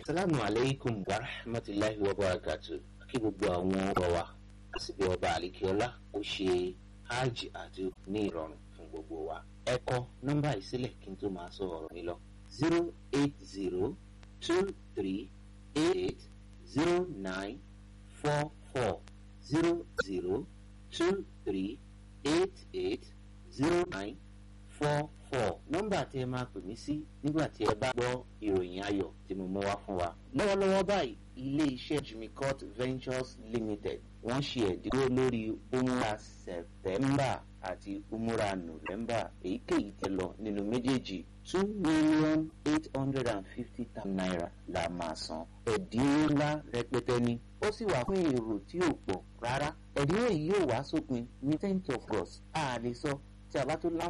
salamu aleykum wa rahmatulahi wa barakatu kí gbogbo àwọn ọ̀rọ̀ wa àsìbí ọba àlekíọ́lá ó ṣe hajj àti ní ìrọ̀rùn fún gbogbo wa. ẹ kọ nọ́mbà ìsílẹ̀ kí n tó máa sọ ọ̀rọ̀ mi lọ. zero eight zero two three eight zero nine four four zero zero two three eight eight zero nine four four nọ́mbà tí ẹ máa pè mí sí nígbà tí ẹ bá gbọ́ ìròyìn ayọ̀ tí mo mú wá fún wa. lọ́wọ́lọ́wọ́ báyìí ilé iṣẹ́ jimicot ventures limited wọ́n ṣe ẹ̀dínwó lórí umra september àti umra november èyíkéyìí tẹ lọ nínú méjèèjì two million eight hundred and fifty thousand naira la máa san ẹ̀dínwó ńlá rẹpẹtẹ ni ó sì wà fún èrò tí ò pọ̀ rárá ẹ̀dínwó yìí yóò wá sópin ní tenth of august a lè sọ tí a bá tó láǹfààní.